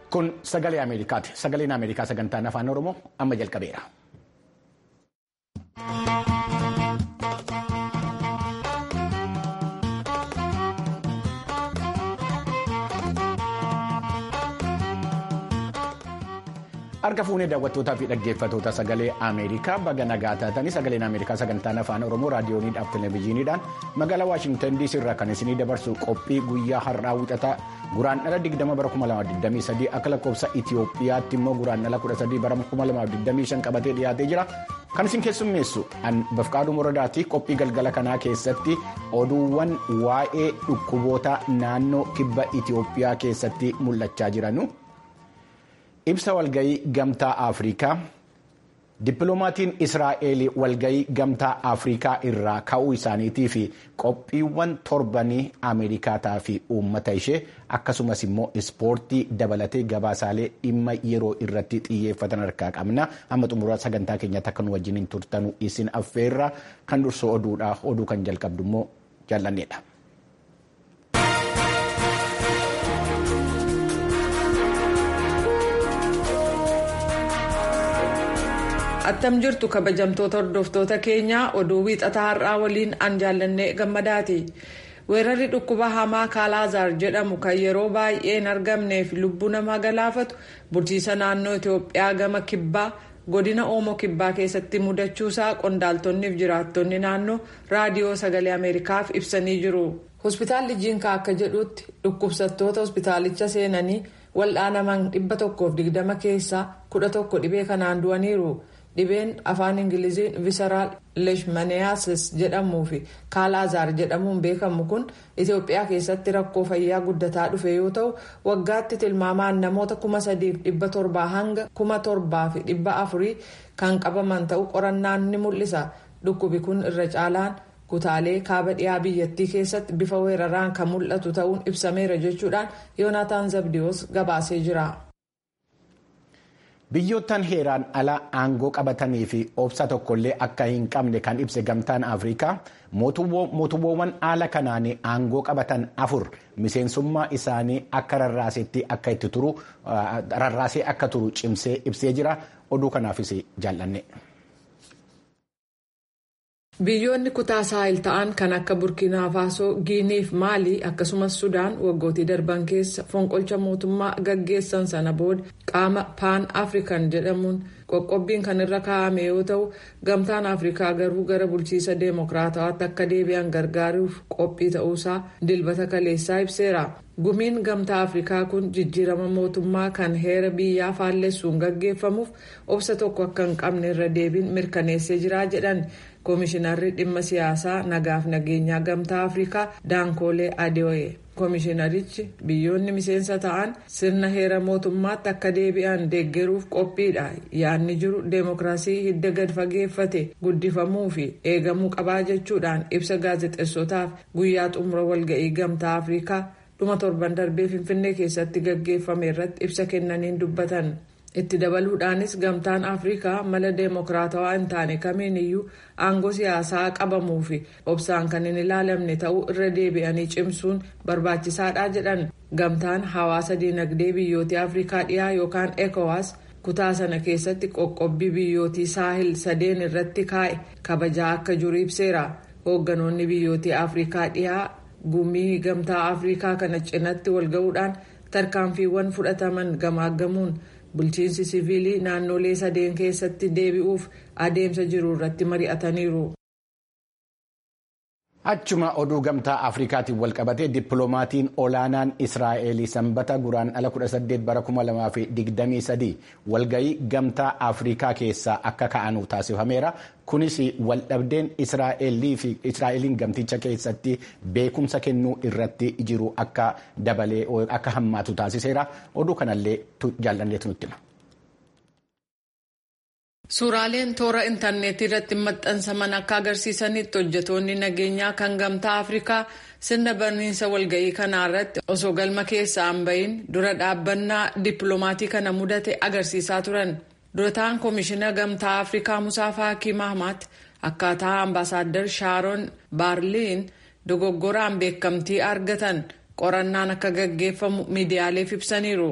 Kun sagalee Ameerikaati. Sagaleen Ameerikaa sagantaan afaan Oromoo amma jalqabeera. Harka fuunee daawwattootaa fi dhaggeeffattoota sagalee Ameerikaa baga nagaa taatanii sagaleen Ameerikaa sagantaan afaan Oromoo raadiyooniidhaaf televezyiiniidhaan magaalaa Waashintan DC irraa kan isinii dabarsu qophii guyyaa har'aa wixataa guraandhala 20 bara 2023 akka lakkoofsa Itoophiyaatti immoo guraandhala 13 bara 2025 qabatee dhiyaatee jira. Kan isin keessummeessu Bafqaaduu Moradaati qophii galgala kanaa keessatti oduuwwan waa'ee dhukkuboota naannoo kibba Itoophiyaa keessatti mul'achaa jiranu. Ibsa walgayii gamtaa Afrikaa Dippiloomaatiin Israa'eel walgayii gamtaa Afrikaa irraa ka'uu isaaniitii fi qophiiwwan torbanii Ameerikaataa fi uummata ishee akkasumas immoo ispoortii dabalatee gabaasaalee dhimma yeroo irratti xiyyeeffatan harkaa qabna. Amma xumura sagantaa keenyatti akka nu wajjin turtanu isin affeerra kan dursu oduudha. Oduu kan jalqabdu immoo jaallanneedha. attam jirtu kabajamtoota hordoftoota keenyaa oduu wiixataa har'aa waliin an jaallannee gammadaati weerarri dhukkuba hamaa kaalaazaar jedhamu kan yeroo baay'ee hin argamneef lubbuu namaa galaafatu bulchiisa naannoo itiyoophiyaa gama kibbaa godina oomoo kibbaa keessatti mudachuusaa qondaaltonniif jiraattonni naannoo raadiyoo sagalee ameerikaaf ibsanii jiru hospitaalli jiinkaa akka jedhutti dhukkubsattoota hospitaalicha seenanii wal'aanaman 120 keessaa 11 dhibee kanaan du'aniiru. dhibeen afaan ingiliziin visaraal leeshmaniyasis jedhamuu fi kaalaazaar jedhamuun beekamu kun itiyoophiyaa keessatti rakkoo fayyaa guddataa dhufe yoo ta'u waggaatti tilmaamaan namoota kuma sadiif dhibba torbaa hanga kuma torbaa fi dhibba afurii kan qabaman ta'u qorannaan ni mul'isa dhukkubi kun irra caalaan kutaalee kaaba dhiyaa biyyattii keessatti bifa weeraraan kan mul'atu ta'uun ibsameera jechuudhaan yoonaataan zabdiyoos gabaasee jira. Biyyoottan heeraan ala aangoo qabatanii fi obsa tokkollee akka hin qabne kan ibse gamtaan Afrikaa mootummoowwan haala kanaan aangoo qabatan afur miseensummaa isaanii akka rarraasetti akka itti turu rarraasee akka turu cimsee ibsee jira oduu kanaafis jaallanne. biyyoonni kutaa saahil ta'an kan akka burkiinaa faasoo giiniif maalii akkasumas sudaan waggootii darban keessa fonqolcha mootummaa gaggeessan sana booda qaama paan afrikan jedhamuun qoqqobbiin kan irra kaa'ame yoo ta'u gamtaan afrikaa garuu gara bulchiisa deemokiraatawaatti akka deebi'an gargaaruuf qophii ta'uusaa dilbata kaleessaa ibseera gumiin gamtaa afrikaa kun jijjiirama mootummaa kan heera biyyaa faallessuun gaggeeffamuuf obsa tokko akka hin qabne irra deebiin mirkaneessee jira jedhan koomishinarri dhimma siyaasaa nagaaf nageenyaa gamtaa afrikaa daankoolee adeoye koomishinarichi biyyoonni miseensa ta'an sirna heera mootummaatti akka deebi'an deeggaruuf qophiidha yaadni jiru deemokiraasii hidda gad fageeffate guddifamuu fi eegamuu qabaa jechuudhaan ibsa gaazexeessotaaf guyyaa xumura walga'ii gamtaa afrikaa dhuma torban darbee finfinnee keessatti gaggeeffame irratti ibsa kennaniin dubbatan. itti dabaluudhaanis gamtaan afrikaa mala deemokiraatawaa hin taane kamiin iyyuu aangoo siyaasaa qabamuu fi obsaan kan hin ilaalamne ta'uu irra deebi'anii cimsuun barbaachisaadha jedhan gamtaan hawaasa dinagdee biyyootii afrikaa dhiyaa yookaan ekowaas kutaa sana keessatti qoqqobbii biyyootii saahil sadeen irratti kaa'e kabajaa akka jiru ibseera hoogganoonni biyyootii afrikaa dhiyaa gumii gamtaa afrikaa kana cinatti walga'uudhaan tarkaanfiiwwan fudhataman gamaaggamuun. bulchiinsi siviilii naannolee sadeen keessatti deebi'uuf adeemsa jiru irratti mari'ataniiru. Achuma oduu gamtaa Afrikaatiin walqabatee dippiloomaatiin olaanaan Israa'eel sanbata guraandhala 18 bara 2023 walgayii gamtaa Afrikaa keessaa akka ka'anu taasifameera. Kunis waldhabdeen Israa'eliin gamticha keessatti beekumsa kennuu irratti jiru akka dabalee akka hammaatu taasiseera. Oduu kanallee jaallanneetu nutti hima. Suuraaleen toora intarneetii irratti maxxansaman akka agarsiisanitti hojjetoonni nageenyaa kan gamtaa Afrikaa sirna barniinsa walga'ii kanaa irratti osoo galma keessaa hin bahin dura dhaabbannaa dippiloomaatii kana mudate agarsiisaa turan. Durataan Koomishina Gamtaa Afrikaa Musaa Faakii Mahmaat akkaataa ambaasaaddar Shaaron Baarliin dogoggoraan beekamtii argatan qorannaan akka gaggeeffamu miidiyaaleef ibsaniiru.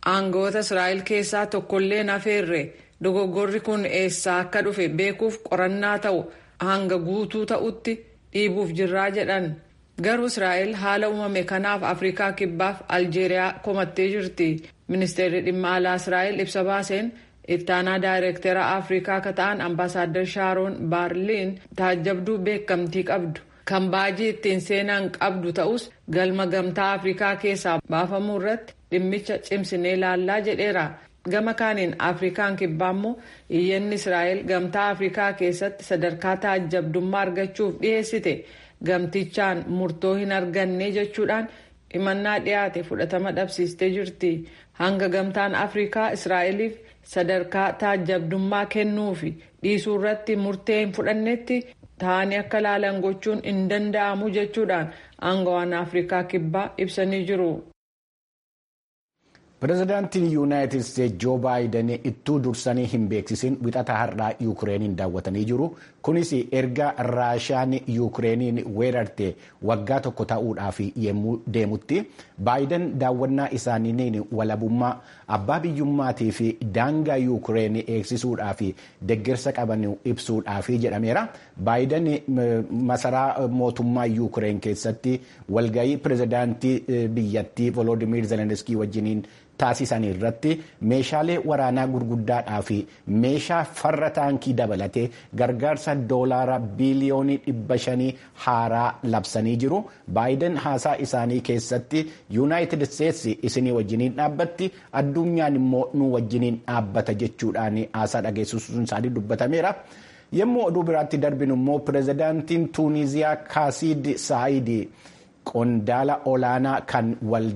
aangoota israa'el keessaa tokkollee nafeerre dogoggorri kun eessaa akka dhufe beekuuf qorannaa ta'u hanga guutuu ta'utti dhiibuuf jirraa jedhan garuu israa'el haala uumame kanaaf afrikaa kibbaaf aljeeriyaa komattee jirti ministeerri dhimma alaa israa'el ibsa baaseen ittaanaa daayireektera afrikaa akka ta'an ambaasaaddar shaaroon baarliin taajjabduu beekamtii qabdu kan baajii ittiin seenan qabdu ta'us galma gamtaa afrikaa keessaa baafamuu irratti dhimmicha cimsinee ilaallaa jedheera gama kaaniin afrikaan kibbaa immoo iyyanni israa'el gamtaa afrikaa keessatti sadarkaa taajjabdummaa argachuuf dhiheessite gamtichaan murtoo hin arganne jechuudhaan himannaa dhiyaate fudhatama dhabsiistee jirti hanga gamtaan afrikaa israa'eliif sadarkaa taajjabdummaa kennuu fi dhiisuu irratti murtee hin fudhannetti ta'anii akka laalan gochuun hin danda'amu jechuudhaan aangawaan afrikaa kibbaa ibsanii jiru. pireezidaantiin yuunaayitid isteetsi joo baayiden ittuu dursanii hin beeksisin wixata har'aa yuukireeniin daawwatanii jiru kunis erga raashiyaan yuukireeniin weerarte waggaa tokko ta'uudhaaf yemmuu deemutti baayiden daawwannaa isaaniin walabummaa abbaa biyyummaatii fi daangaa yuukireen eegsisuudhaaf deeggarsa qaban ibsuudhaaf jedhameera baayiden masaraa mootummaa yuukireen keessatti walgahii pireezidaantii biyyattii volodimir zelenskii wajjiniin taasisan irratti meeshaalee waraanaa gurguddaadhaa fi meeshaa farra taankii dabalatee gargaarsa doolaara biiliyoonii dhibba shanii haaraa labsanii jiru baayiden haasaa isaanii keessatti yuunaayitid isteetsi isinii wajjiniin dhaabbatti addunyaan immoo nu wajjiniin dhaabbata jechuudhaan haasaa dhageessisuun isaanii dubbatameera. yommuu oduu biraatti darbinu immoo pireezidaantiin tuuniziyaa kaasiid saayid qondaala olaanaa kan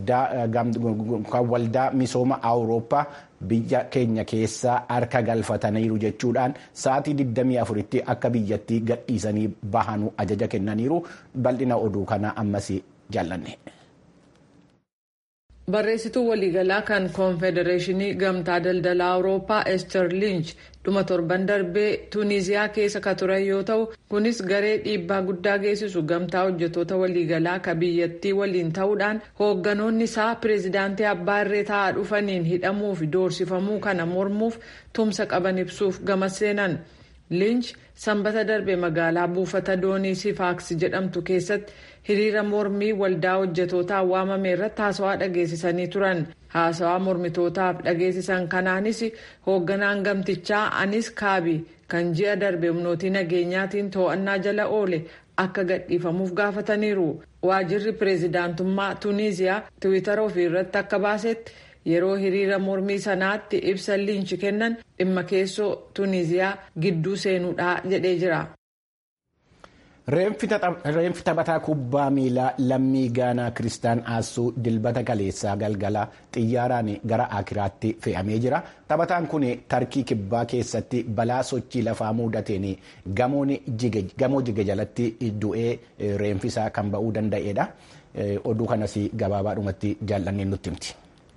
waldaa misooma awurooppaa biyya keenya keessaa harka galfataniiru jechuudhaan sa'aatii 24tti akka biyyattii gadhiisanii bahanu ajaja kennaniiru bal'ina oduu kana ammas jaallanne. barreessituu waliigalaa kan koonfedereeshinii gamtaa daldalaa awurooppaa ester liinch dhuma torban darbee tuuniziyaa keessa ka turan yoo ta'u kunis garee dhiibbaa guddaa geessisu gamtaa hojjetoota waliigalaa ka biyyattii waliin ta'uudhaan hoogganoonni isaa pireezidaantii abbaa irree taa'aa dhufaniin hidhamuu fi doorsifamuu kana mormuuf tumsa qaban ibsuuf gama seenan liinch sanbata darbe magaalaa buufata doonii sifaaks jedhamtu keessatti hiriira mormii waldaa hojjetootaan waamame irratti haasawaa dhageessisanii turan haasawaa mormitootaaf dhageessisan kanaanis hoogganaan gamtichaa anis kaabi kan ji'a darbe humnootii nageenyaatiin to'annaa jala oole akka gadhiifamuuf gaafataniiru waajirri pireezidaantummaa tuuniziyaa tiwiitara ofii irratti akka baasetti yeroo hiriira mormii sanaatti ibsa liinchi kennan dhimma keessoo tuuniziyaa gidduu seenuudhaa jedhee jira. Reenfi taphataa kubbaa miilaa lammii gaanaa Kiristaan Aassuu dilbata kaleessaa galgala xiyyaaraan gara Akiraatti fe'amee jira. Taphataan kun tarkii kibbaa keessatti balaa sochii lafaa mudateen gamoo jige jalatti du'ee reenfisaa kan ba'uu danda'edha. Oduu kanas gabaabaadhumatti jaallanneen nutti himti.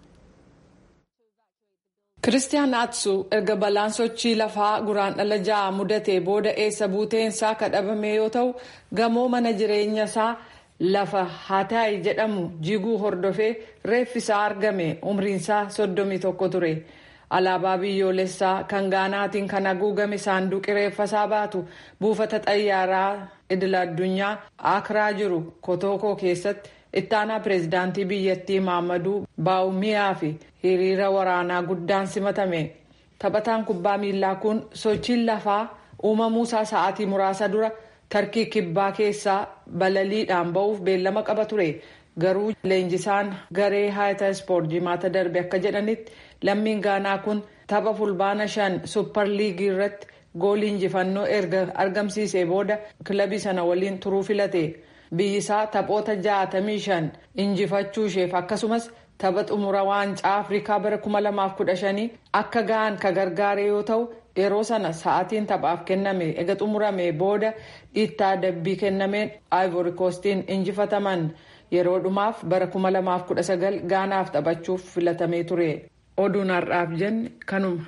Kiristiyaan Atsu erga balaan sochii lafaa guraan dhala ja'a mudatee booda eessa buuteensaa kadhabame yoo ta'u gamoo mana jireenya isaa lafa Hataayi jedhamu jiguu hordofee reeffisaa argame umriinsaa soddomii tokko ture. Alaabaa biyyoolessaa kan gaanaatiin kan haguugame saanduqi reeffasaa baatu buufata xayyaaraa idil addunyaa Akiraa jiru Kotookoo keessatti ittaanaa pireezidaantii biyyattii Maamaduu Baawumiyaa fi hiriira waraanaa guddaan simatame. Taphataan kubbaa miilaa kun sochiin lafaa uumamuusaa sa'aatii muraasa dura tarkii kibbaa keessaa balaliidhaan ba'uuf beellama qaba ture. Garuu leenjisaan garee haayita ispoort jimaata darbe akka jedhanitti lammiin gaanaa kun tapha fulbaana shan supper liigii irratti goolii injifannoo erga argamsiisee booda kilabii sana waliin turuu filate. biyyisaa taphoota 65 injifachuu isheef akkasumas tapha xumura waancaa afrikaa bara 2015 akka gahan ka gargaare yoo ta'u yeroo sana sa'aatiin taphaaf kenname ega xumurame booda dhiittaa dabbii kennameen ivory coastiin injifataman yeroo dhumaaf bara 2019 gaanaaf taphachuuf filatamee ture oduun har'aaf jenne kanuma.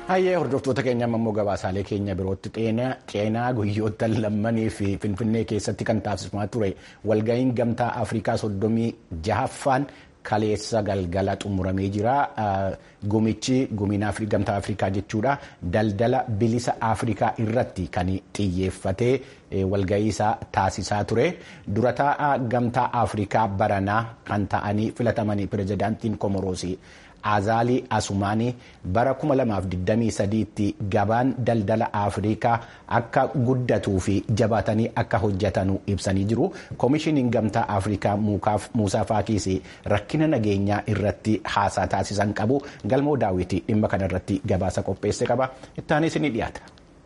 Hayyee hordoftoota keenya immoo gabaasaalee keenya birootti ceenaa guyyoota lammanii fi finfinnee keessatti kan taasifamaa ture walga'iin gamtaa afrikaa soddomii jahaffaan kaleessa galgala xumuramee jira. Gumichi gumiin gamtaa afrikaa jechuudha daldala bilisa afrikaa irratti kan xiyyeeffatee walga'ii isaa taasisaa ture. Dura taa'aa gamtaa afrikaa baranaa kan ta'anii filatamanii pirezidaantiin komoroosii. Azaalii Asumaanii bara 2023tti gabaan daldala Afrikaa akka guddatuu fi jabaatanii akka hojjetanu ibsanii jiru. Koomishiniin gamtaa Afrikaa Muusaa Faakiis rakkina nageenyaa irratti haasaa taasisan qabu. Galmoo daawwitii dhimma kanarratti gabaasa qopheesse qaba. Ittaanis ni dhiyaata.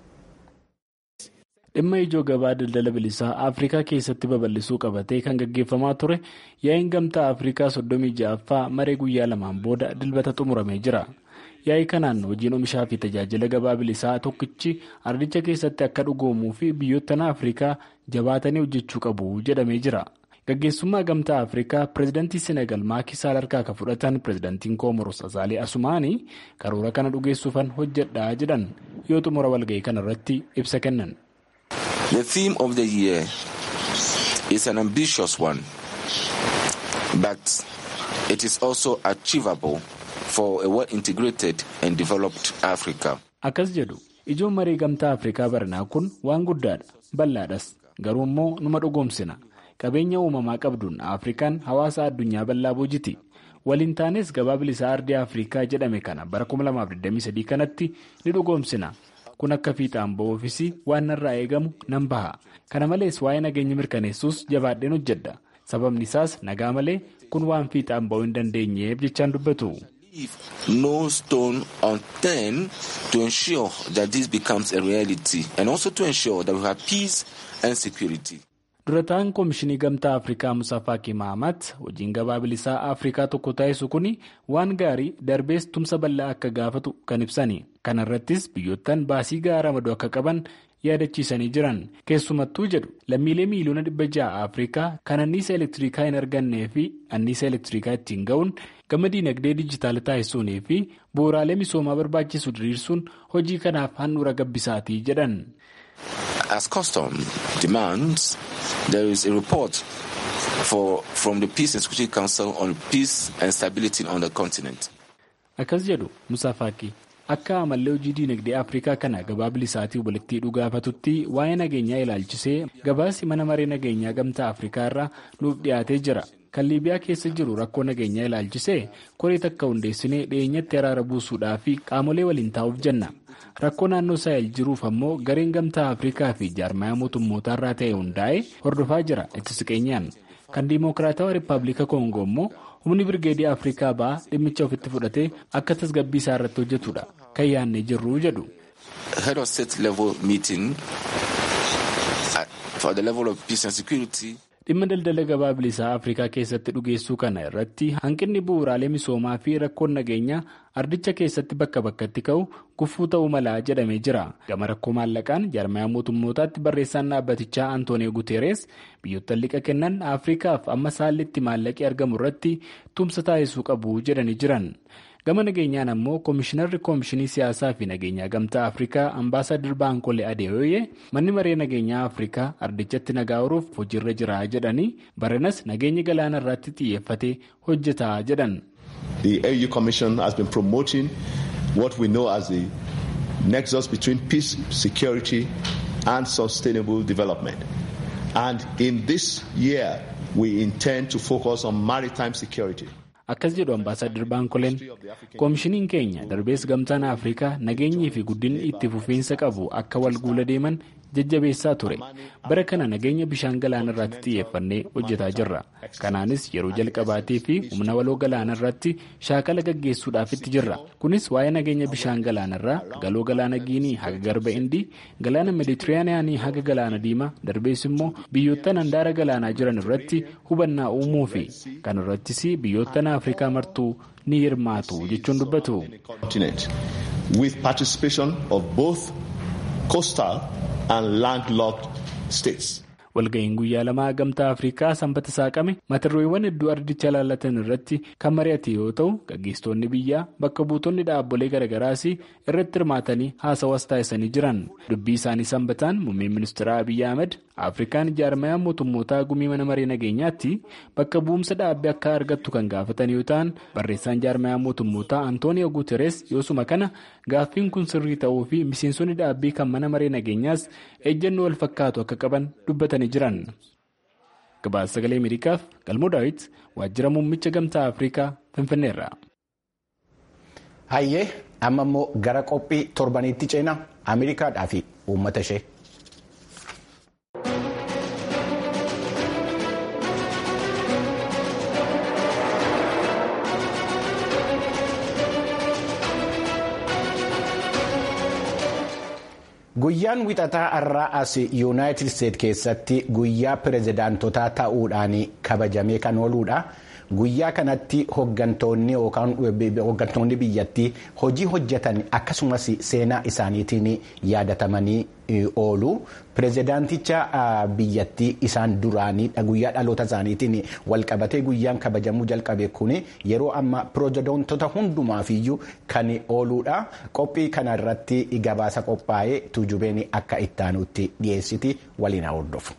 dhimma ijoo gabaa daldala bilisaa afrikaa keessatti babal'isuu qabatee kan gaggeeffamaa ture yaa'iin gamtaa afrikaa soddomii ja'affaa maree guyyaa lamaan booda dilbata xumuramee jira yaa'ii kanaan hojiin oomishaa fi tajaajila gabaa bilisaa tokkichi ardicha keessatti akka dhugoomuu fi biyyoottan afrikaa jabaatanii hojjechuu qabu jedhamee jira gaggeessummaa gamtaa afrikaa pireezidantii senegal maakisaal harkaa kan fudhatan pireezidantiin koomoros azaalee asumaanii karoora kana dhugeessuufan hojjedhaa jedhan yoo xumura walga'ii kanarratti ibsa kennan. The theme of the year is an ambitious one, but it is also achievable for a well-integrated and developed Africa. Akkas jedhu ijoon marii gamtaa Afrikaa baranaa kun waan guddaadha bal'aadhas garuu immoo numa dhugoomsina qabeenya uumamaa qabduun Afrikaan hawaasa addunyaa bal'aa boojiti waliin taanes gabaa bilisaa ardii Afrikaa jedhame kana bara 2023 kanatti ni dhugoomsina. kun akka fiixaan ba'uufis waan narraa eegamu nan baha kana malees waa'ee nageenya mirkaneessuus jabaadheen hojjedha sababni isaas nagaa malee kun waan fiixaan ba'uu hin dandeenyeef jechaan dubbatu. no stone unturned to ensure that this becomes a reality and also to ensure that we have peace and security. dura ta'an koomishinii gamtaa afrikaa musaa faakii mahamat hojiin gabaa bilisaa afrikaa tokko taasisu kun waan gaarii darbees tumsa bal'aa akka gaafatu kan ibsani kana irrattis biyyoottan baasii gahaa ramaduu akka qaban yaadachiisanii jiran keessumattuu jedhu lammiilee miiliyoona dhibba ja'a afrikaa kan anniisa elektirikaa hin argannee fi anniisa elektirikaa ittiin ga'uun gama diinagdee dijitaala taasisuunii fi bu'uuraalee misoomaa barbaachisu diriirsuun hojii kanaaf handhuura gabbisaatii jedhan. As custom demands, there is a report for, from the Peace and Security Council on peace and stability on the continent. Akkas jedhu Musaa Faaqii akka amallee hojii diinagdee Afrikaa kana gabaa bilisaatii walitti dhugaafatutti waa'ee nageenyaa ilaalchisee gabaasi mana maree nageenyaa gamtaa Afrikaa irraa nuuf dhiyaatee jira. Kan Liibiyaa keessa jiru rakkoo nageenyaa ilaalchisee koree takka hundeessinee dhiyeenyatti araara buusuudhaa fi qaamolee waliin taa'uuf jenna. rakkoo naannoo saahil jiruuf ammoo gareen gamtaa afrikaa fi jaarmayaa mootummootaa irraa ta'e hundaa'e hordofaa jira itti siqeenyaan kan diimokiraatawaa rippaabilika koongoo immoo humni birgeedii afrikaa ba'aa dhimmicha ofitti fudhatee akka tasgabbii isaa irratti hojjetudha kan yaadnee jirru jedhu. head of state level meeting for the level of peace and security. dhimma daldala gabaa bilisaa afrikaa keessatti dhugeessuu kana irratti hanqinni bu'uuraalee misoomaa fi rakkoon nageenyaa ardicha keessatti bakka bakkatti ka'u gufuu ta'uu malaa jedhamee jira gama rakkoo maallaqaan jaarmayaa mootummootaatti barreessaan dhaabbatichaa antoonii guteeres biyyoota liqa kennan afrikaaf amma saallitti maallaqii argamu irratti tumsa taasisuu qabu jedhanii jiran. gama nageenyaan ammoo koomishinarri koomishinii siyaasaa fi nageenyaa gamtaa afrikaa ambaasaadar baankole adeeyoye manni maree nageenyaa afrikaa ardichatti nagaa horuuf hojiirra jira jedhanii baranas nageenya galaana irratti xiyyeeffatee hojjetaa jedhan. The AU Commission has been promoting what we know as the nexus between peace, security and sustainable development. And in this year, we intend to focus on maritime security. akkas jedhu ambaasaadar baankoleen koomishiniin keenya darbees gamtaan afrikaa nageenyii fi guddinni itti fufiinsa qabu akka wal guula deeman jajjabeessaa ture bara kana nageenya bishaan galaana irratti xiyyeeffannee hojjetaa jirra kanaanis yeroo jalqabaatii fi humna waloo galaana irratti shaakala gaggeessuudhaaf itti jirra kunis waa'ee nageenya bishaan galaana irraa galoo galaana giinii haga garba indii galaana meeditiraaniyaanii haga galaana diimaa darbees immoo biyyoottan handaara galaanaa jiran irratti hubannaa uumuu fi kan irrattis biyyoottan afrikaa martuu ni hirmaatu jechuun dubbatu. with participation of both coastal and landlocked states. walga'iin guyyaa lamaa gamtaa afrikaa sanbata saaqame mata-dureewwan hedduu ardicha ilaallatan irratti kan mari'ate yoo ta'u gaggeessitoonni biyyaa bakka buutonni dhaabbolee garaagaraas irratti hirmaatanii haasawaas taasisanii jiran dubbii isaanii sanbataan muummeen ministeera abiyyi ahmed afrikaan jaarmayaa mootummootaa gumii mana maree nageenyaatti bakka bu'umsa dhaabbii akka argattu kan gaafatan yoo ta'an barreessaan jaarmayaa mootummootaa antooniyo guuteres yoosuma kana gaaffiin kun sirrii ta'uu fi miseensonni dhaabbii kan mana maree nageenyaas ejjennoo wal fakkaatu akka qaban dubbatanii jiran. gabaasa sagalee ameerikaaf galmoo daawit waajjira muummicha gamtaa afrikaa finfinneerra. hayyee amma immoo gara qophii torbaniitti ceena ameerikaadhaa fi uummata ishee. guyyaan wixataa har'aa as yuunaayitid isteet keessatti guyyaa pirezidaantotaa ta'uudhaan kabajamee kan ooludha guyyaa kanatti hoggantoonni yookaan hoggantoonni biyyattii hojii hojjetan akkasumas seenaa isaaniitiin yaadatamanii oolu pirezidaanticha biyyattii isaan duraanii guyyaa dhaloota isaaniitiin walqabatee guyyaan kabajamuu jalqabe kun yeroo amma pirezidaantota hundumaafiyyuu kan ooludha qophii kana irratti gabaasa qophaa'ee tuujubeen akka ittaanutti dhiyeessiti waliin hordofu.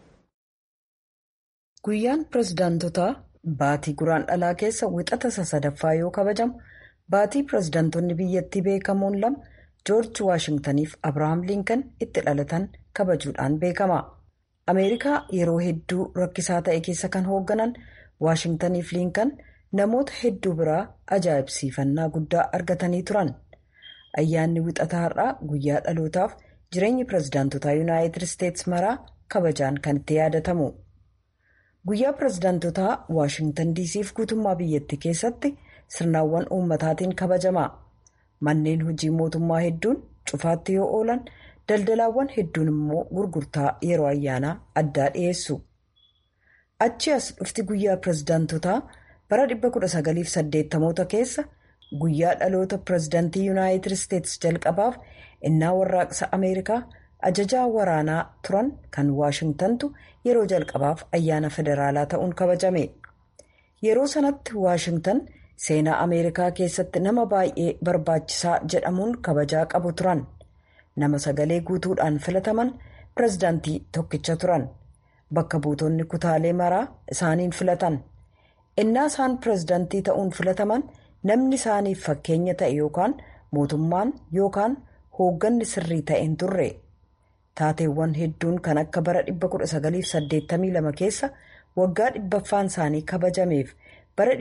guyyaan pirezidaantotaa baatii guraan dhalaa keessa wixata sadaffaa yoo kabajamu baatii pirezidaantonni biyyattii beekamoon lama. joorji waashingtaniif abrahaam liinkan itti dhalatan kabajuudhaan beekama ameerikaa yeroo hedduu rakkisaa ta'e keessa kan hoogganan waashingtaniif liinkan namoota hedduu biraa ajaa'ibsiifannaa guddaa argatanii turan ayyaanni wixataa har'aa guyyaa dhalootaaf jireenyi pirezidaantotaa yuunaayitid isteetsi maraa kabajaan kan itti yaadatamu guyyaa pirezidaantotaa waashingtan diisiif guutummaa biyyattii keessatti sirnaawwan uummataatiin kabajama. manneen hojii mootummaa hedduun cufaatti yoo oolan daldalaawwan hedduun immoo gurgurtaa yeroo ayyaanaa addaa dhiyeessu achi as dhufti guyyaa pirezidaantotaa bara 1980 keessa guyyaa dhaloota pirezidaantii yuunaayitid isteetsi jalqabaaf innaa warraaqsa ameerikaa ajajaa waraanaa turan kan waashingtantu yeroo jalqabaaf ayyaana federaalaa ta'uun kabajame yeroo sanatti waashingtan. seenaa ameerikaa keessatti nama baay'ee barbaachisaa jedhamuun kabajaa qabu turan nama sagalee guutuudhaan filataman pirezidaantii tokkicha turan bakka buutonni kutaalee maraa isaaniin filatan innaa isaan pirezidaantii ta'uun filataman namni isaaniif fakkeenya ta'e yookaan mootummaan yookaan hoogganni sirrii ta'een turre taateewwan hedduun kan akka bara 1982 keessa waggaa dhibbaffaan isaanii kabajameef. bara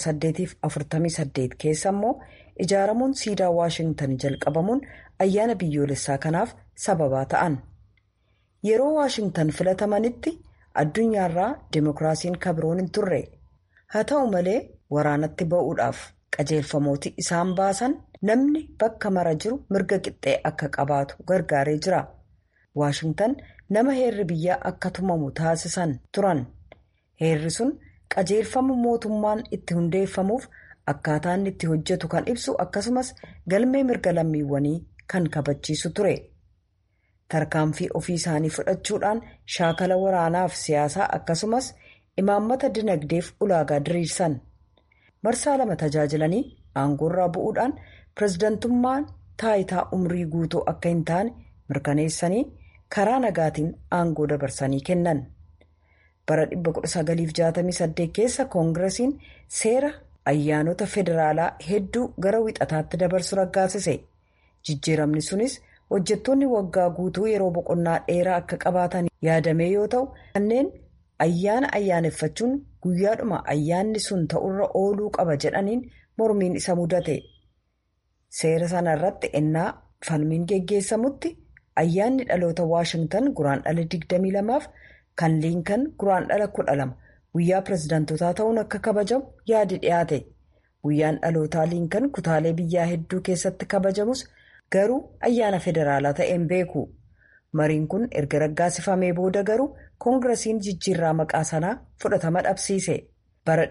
1848 keessa immoo ijaaramuun siidaa waashingtan jalqabamuun ayyaana biyyoolessaa kanaaf sababaa ta'an yeroo waashingtan filatamanitti addunyaarraa deemokiraasiin kabiroon hin turre haa ta'u malee waraanatti ba'uudhaaf qajeelfamooti isaan baasan namni bakka mara jiru mirga qixxee akka qabaatu gargaaree jira waashingtan nama heerri biyyaa akka tumamu taasisan turan heerri sun. qajeelfama mootummaan itti hundeeffamuuf akkaataa inni itti hojjetu kan ibsu akkasumas galmee mirga lammiiwwanii kan kabachiisu ture tarkaanfii ofii isaanii fudhachuudhaan shaakala waraanaaf siyaasaa akkasumas imaammata dinagdeef ulaagaa diriirsan marsaa lama tajaajilanii aangoorraa bu'uudhaan pirezidantummaan taayitaa umrii guutuu akka hin taane mirkaneessanii karaa nagaatiin aangoo dabarsanii kennan. bara 1968 keessa koongiresiin seera ayyaanota federaalaa hedduu gara wixataatti dabarsu raggaasise jijjiiramni sunis hojjettoonni waggaa guutuu yeroo boqonnaa dheeraa akka qabaatan yaadame yoo ta'u kanneen ayyaana ayyaaneffachuun guyyaadhuma ayyaanni sun ta'urra ooluu qaba jedhaniin mormiin isa mudate seera sana irratti ennaa falmiin geggeessamutti ayyaanni dhaloota waashingtan guraandhala 22f kan liinkan guraandhala 12 guyyaa pirezidaantotaa ta'uun akka kabajamu yaadi dhiyaate guyyaan dhalootaa liinkan kutaalee biyyaa hedduu keessatti kabajamus garuu ayyaana federaalaa ta'een beeku mariin kun erga raggaasifamee booda garuu koongiresiin jijjiirraa maqaa sanaa fudhatama dhabsiise bara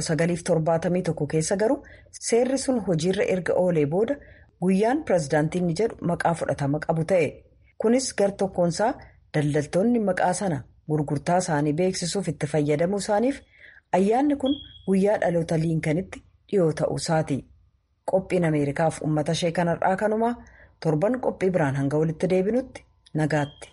1971 keessa garuu seerri sun hojiirra erga oolee booda guyyaan pirezidaantiin jedhu maqaa fudhatama qabu ta'e kunis gar tokkoonsaa daldaltoonni maqaa sana gurgurtaa isaanii beeksisuuf itti fayyadamuu isaaniif ayyaanni kun guyyaa dhaloota liinkanitti dhiyoo ta'uu isaati. Qophiin Ameerikaaf uummata ishee kanarraa kanumaa torban qophii biraan hanga walitti deebinutti nagaatti.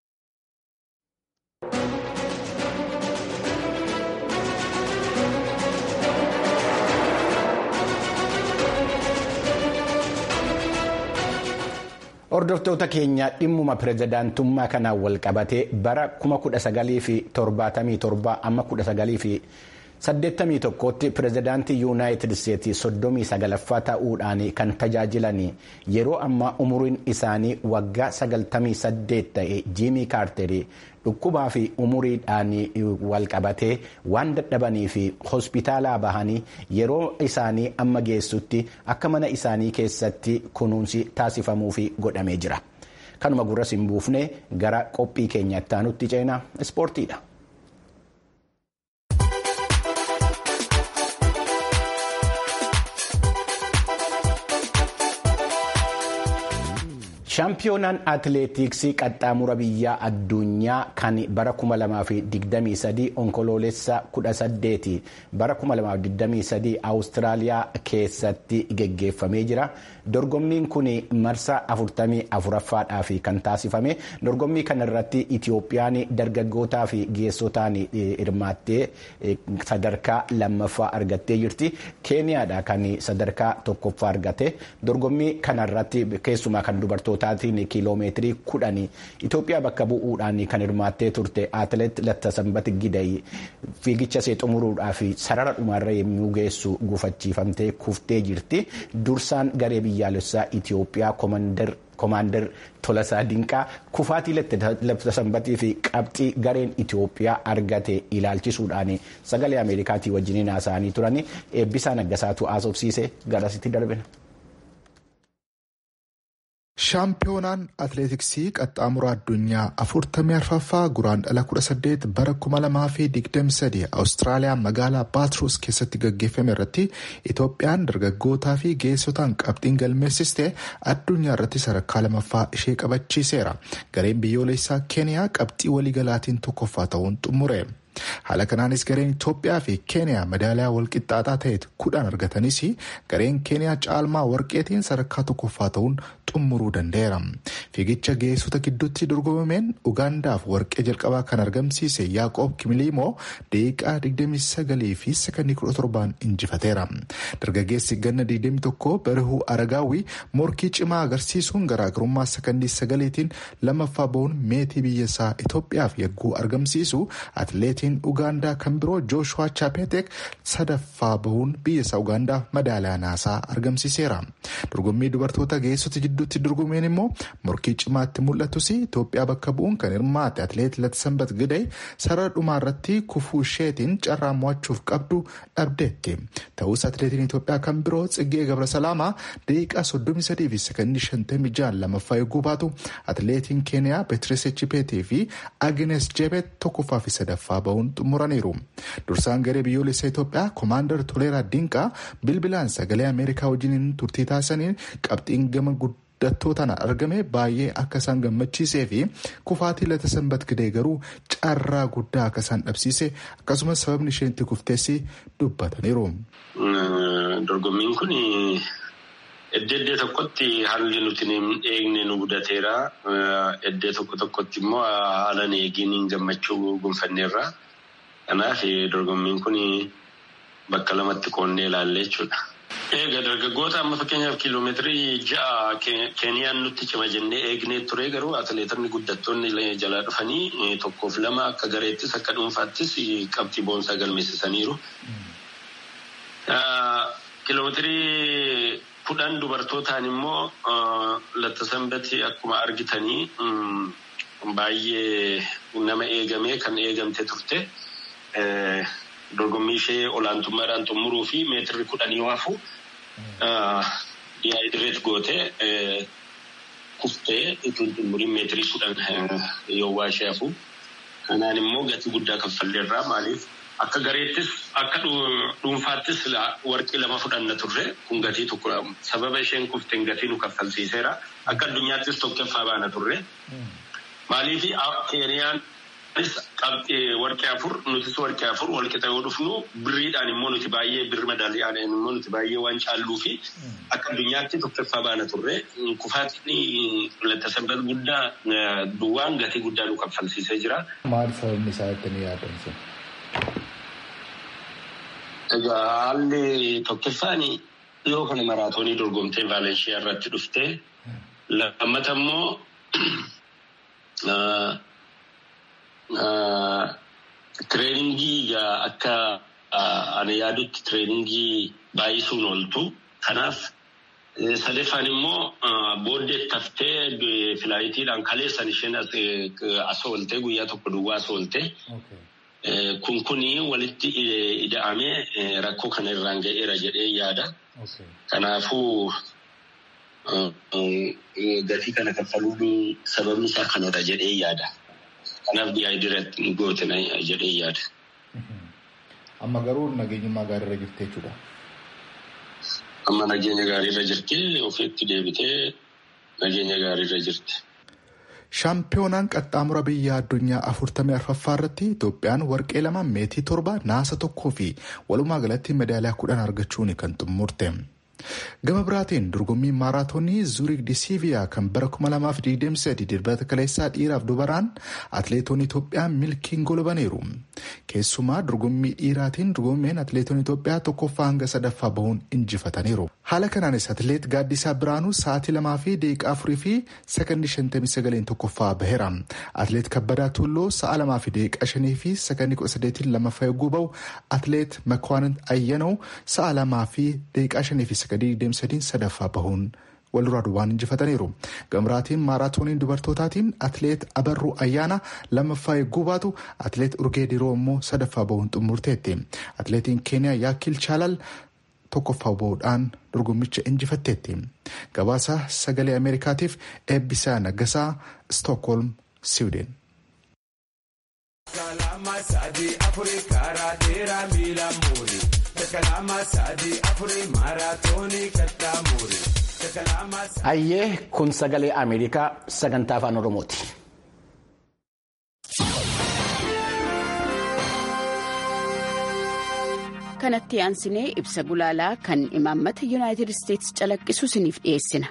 Hordoftoota keenya dhimmuma pirezidaantummaa kanaan wal qabatee bara 1977 amma 1981tti pirezidaantii yuunaayitid isteetsi 39ffaa ta'uudhaan kan tajaajilan yeroo ammaa umuriin isaanii waggaa 98 ta'e jiimii kaarterii dhukkubaa fi umuriidhaan wal qabatee waan dadhabanii fi hospitaalaa bahanii yeroo isaanii amma geessutti akka mana isaanii keessatti kunuunsi taasifamuuf godhamee jira. Kanuma gurras hin buufne gara qophii keenya itti aanutti ceenaa ispoortiidha. shaampiyoonaan atileetiksii qaxxaamura biyyaa addunyaa kan bara 2023 onkoloolessa 18 bara 2023 awustiraaliyaa keessatti geggeeffamee jira dorgommiin kun marsaa 44ffaadhaaf kan taasifame dorgommii kana irratti itiyoophiyaan dargaggootaa fi geessotaan hirmaattee sadarkaa lammaffaa argattee jirti keeniyaadha kan sadarkaa tokkoffaa argate dorgommii kana irratti keessumaa kan dubartoota. taatiin kiiloomeetirii kudhanii Itoophiyaa bakka bu'uudhaan kan hirmaattee turte atileet Lattasanbat Gidayi fiigicha ishee xumuruudhaaf sarara dhumaarra yommuu geessu gufachiifamtee kuftee jirti. Dursaan garee biyyaalessaa Itoophiyaa koomaandar Tolasaa Dinqaa kufaatii Lattasanbatii fi qabxii gareen Itoophiyaa argate ilaalchisuudhaan sagalee Ameerikaatii wajjiniin haasa'anii turan eebbisaa naggasaatu haasofsiise garasitti darbina. shaampiyoonaan atileetiksii qaxxaamura addunyaa afurtamii arfaffaa guraandhala 18 bara 2023 awustiraaliyaa magaalaa baatruus keessatti gaggeeffame irratti itoophiyaan dargaggootaa fi geessotaan qabxiin galmeessiste addunyaa irratti sadarkaa lamaffaa ishee qabachiiseera gareen biyyoolessaa keeniyaa qabxii waliigalaatiin tokkoffaa ta'uun xumure. haala kanaanis gareen itoophiyaa fi keeniyaa madaaliyaa walqixxaataa ta'e kudhan argatanis gareen keeniyaa caalmaa warqeetiin sadarkaa tokkoffaa ta'uun xumuruu danda'eera fiigicha geessota gidduutti dorgomameen ugaandaaf warqee jalqabaa kan argamsiise yaaqoob kimiliimoo daqiiqaa 29 fi sekondii 17 injifateera dargaggeessi ganna 21 barihuu aragaawwi morkii cimaa agarsiisuun garaagarummaa sekondii 9tiin lammaffaa bahuun meetii biyyasaa itoophiyaaf yagguu argamsiisu atileetii. ugaandaa kan biroo jooshuwaa chaapetek sadaffaa bahuun biyyasaa ugaandaa madaaliyaa naasaa argamsiiseera dorgommii dubartoota geessota jidduutti dorgomeen immoo morkii cimaatti mul'atus itoophiyaa bakka bu'uun kan hirmaate atileet latsambat gidee sarara dhumaa irratti kufuu isheetiin carraa mo'achuuf qabdu dhabdeetti ta'us atileetiin itoophiyaa kan biroo tsiggee gabrasalaama daqiiqaa 33 fi sekondii 56 lammaffaa eeguu baatu atileetiin keeniyaa beetires chipeetii fi agnes jebet tokkoffaa fi sadaffaa bahu. xumuraniiru dursaan garee biyyoolessaa itoophiyaa koomaandar toleeraa dinqaa bilbilaan sagalee ameerikaa wajjiniin turtii taasisaniin qabxiin gama guddattootaan argame baay'ee akka isaan gammachiisee fi kufaatii Latsabat Gidee garuu carraa guddaa akka isaan dhabsiise akkasumas sababni isheen itti kufteessi dubbataniiru. dorgommiin kun Iddoo iddoo tokkotti haalli nuti eegne nu mudateera. Iddoo tokko tokkotti immoo haala eegiin gammachuu gonfanneerra. Kanaaf dorgommiin kun bakka lamatti qoonnee ilaalle jechuudha. Egaa dargaggoota amma fakkeenyaaf kiiloomeetirii ja'a Keeniyaan nutti cima jennee eegnee ture garuu atileetonni guddattoonni jalaa dhufanii tokkoof lama akka gareettis akka dhuunfaattis qabxii boonsaa galmeessisaniiru. Kiiloomeetirii kudhan dubartootaan immoo Lattasambati akkuma argitanii baay'ee nama eegamee kan eegamte turte. Dorgommii ishee olaantummaadhaan xumuruu fi meetirri kudhanii waafu diyaayidireet gootee kuftee ittiin xumuriin meetirii kudhan yoo waa ishee hafu. Kanaan immoo gatii guddaa kaffalleerraa maaliif akka gareettis akka dhuunfaattis warqii lama fudhanna turre kun gatii tokko sababa isheen kufteen gatii nu kaffalsiiseera akka addunyaattis tokkoffaa baana turre. Maaliif Keeniyaan warqee afur nutis warqee afur walqixa yoo dhufnu birriidhaan immoo nuti baay'ee birri madaaliyaan immoo nuti baay'ee waan caalluu fi akka addunyaatti tokkoffaa baana turre kufaatiin lattasabbal guddaa duwwaan gatii guddaa nu kaffalsiisee jira. Maal sababni isaa ittiin yaadan sun? Egaa haalli tokkoffaan dhiyoo kana maraatoonii dorgomtee Vaalenshiyaa irratti dhuftee lammata immoo tireeningii akka ani yaadutti tireeningii baay'isuun ooltu. Kanaaf sadeeffaan immoo booddee taftee filaayitiidhaan kaleessan isheen as ooltee guyyaa tokko duwwaa as ooltee. Kun kuni walitti ida'amee rakkoo kana irraan ga'eera jedhee yaada. Kanaafuu gatii kana kaffaluun sababni isaa kanadha jedhee yaada. Kanaaf diyaayidireetti gootina jedhee yaada. Amma garuu nageenyummaa gaariirra jirti jechuudha. Amma nageenya gaariirra jirti ofiitti deebitee nageenya gaariirra jirti. Shaampiyoonaan qaxxaamura biyya addunyaa afurtamii arfaffaa irratti Itoophiyaan warqee lama meetii torba naasa tokkoo fi walumaa galatti meedaaliyaa kudhan argachuun kan xumurte. Gama biraatiin dorgommii maaraatoonii Zuurik Disiiviyaa kan bara 2023 dirbata kaleessaa dhiiraaf dubaraan atileetonni Itoophiyaa milkiin golbaniiru. Keessumaa dorgommii dhiiraatiin dorgommeen atileetonni Itoophiyaa tokkoffaa hanga sadaffaa bahuun injifataniiru. Haala kanaanis atileet Gaaddisaa Biraanuu sa'aatii lamaa fi daqiiqaa afurii fi sekondii shantamii sagaleen tokkoffaa baheera. Atileet Kabbadaa Tulloo sa'a lamaa fi daqiiqaa shanii fi sekondii kudha sadeetiin lammaffaa yogguu bahu atileet Makwaanint Ayyanoo sa'a lamaa fi daqiiqaa shanii fi sekondii deemsadiin sadaffaa bahuun wal duraa duubaan injifataniiru. Gamraatiin maaraatooniin dubartootaatiin atileet Abarruu Ayyaana lammaffaa yogguu baatu atileet Urgee Diroo immoo sadaffaa bahuun xumurteetti. Atileetiin Keeniyaa Yaakil Chaalal tokkoffaa bahuudhaan dorgommicha injifatteetti. Gabaasa sagalee Ameerikaatiif eebbisaa naggasaa Stookholm, Siwideen. Ayyee kun sagalee Ameerikaa sagantaa afaan Oromooti. kanatti aansinee ibsa gulaalaa kan imaammata yuunaayitid isteetsi calaqqisu isiniif dhiyeessina.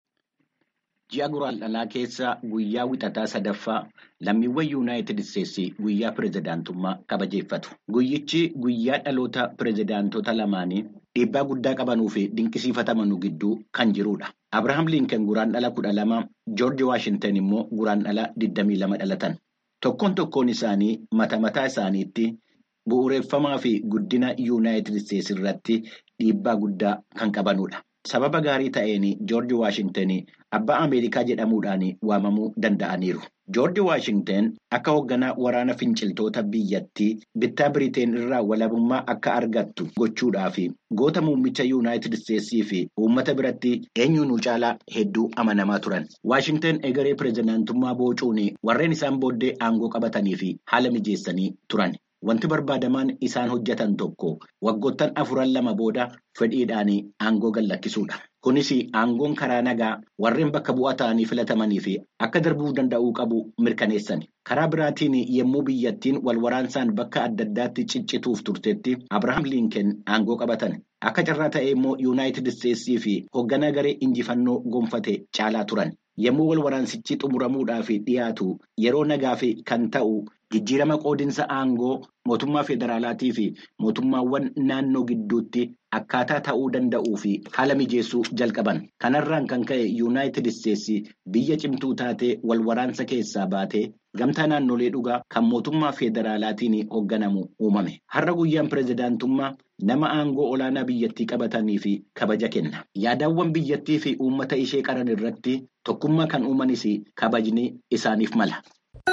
Ji'a guraandhalaa keessa guyyaa wixataa sadaffaa lammiiwwan yuunaayitid isteetsi guyyaa pirezidaantummaa kabajeeffatu. Guyyichi guyyaa dhaloota pirezidaantota lamaanii dhiibbaa guddaa qabanuu fi dinqisiifatamanuu gidduu kan jirudha. Abirahaam Linken guraandhala kudha lama, Joorji Waashintan immoo guraandhala digdamii lama dhalatan. Tokkoon tokkoon isaanii mata mataa isaaniitti bu'uureffamaa fi guddina yuunaayitid isteetsi irratti dhiibbaa guddaa kan qabanudha. Sababa gaarii ta'een Joorji Waashintan abbaa Ameerikaa jedhamuudhaan waamamuu danda'aniiru. Joorji Waashintan akka hoogganaa waraana finciltoota biyyattii bittaa Biriteen irraa walabummaa akka argattu gochuudhaaf goota muummicha yuunaayitid isteetsii fi uummata biratti eenyuun caalaa hedduu amanamaa turan. Waashintan egeree pirezidaantummaa boocuun warreen isaan booddee aangoo qabatanii fi haala mijeessanii turan. Wanti barbaadamaan isaan hojjetan tokko waggoottan afuran lama booda fedhiidhaan aangoo gallakkisuudha. Kunis aangoon karaa nagaa warreen bakka bu'aa ta'anii filatamanii fi akka darbuu danda'uu qabu mirkaneessan. Karaa biraatiin yommuu biyyattiin wal waraansaan bakka adda addaatti ciccituuf turtetti Abirahaam Linken aangoo qabatan. Akka carraa ta'e immoo yuunaayitid isteetsii fi hoogganaa garee injifannoo gonfate caalaa turan. Yommuu wal waraansichi xumuramuudhaaf dhiyaatu yeroo nagaaf kan ta'u jijjiirama qoodinsa aangoo mootummaa federaalaatii fi mootummaawwan naannoo gidduutti akkaataa ta'uu danda'uu fi haala mijeessuu jalqaban. Kanarraan kan ka'e yuunaayitid isteetsi biyya cimtuu taatee wal waraansa keessaa baatee gamtaa naannolee dhugaa kan mootummaa federaalaatiin hoogganamu uumame. Har'a guyyaan pirezidaantummaa nama aangoo olaanaa biyyattii qabatanii fi kabaja kenna. Yaadawwan biyyattii fi uummata ishee qaran irratti tokkummaa kan uumanis kabajni isaaniif mala.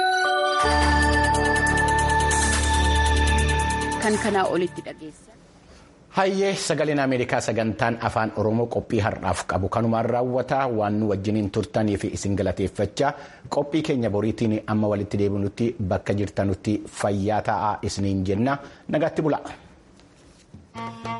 Kan kanaa olitti dhageessa. Hayyee sagaleen Ameerikaa sagantaan afaan Oromoo qophii har'aaf qabu kanumaan raawwata waan nu wajjiniin turtanii fi isin galateeffachaa qophii keenya boriitiin amma walitti deebinutti bakka jirtanutti fayyaa ta'aa isiniin jenna nagaatti bula.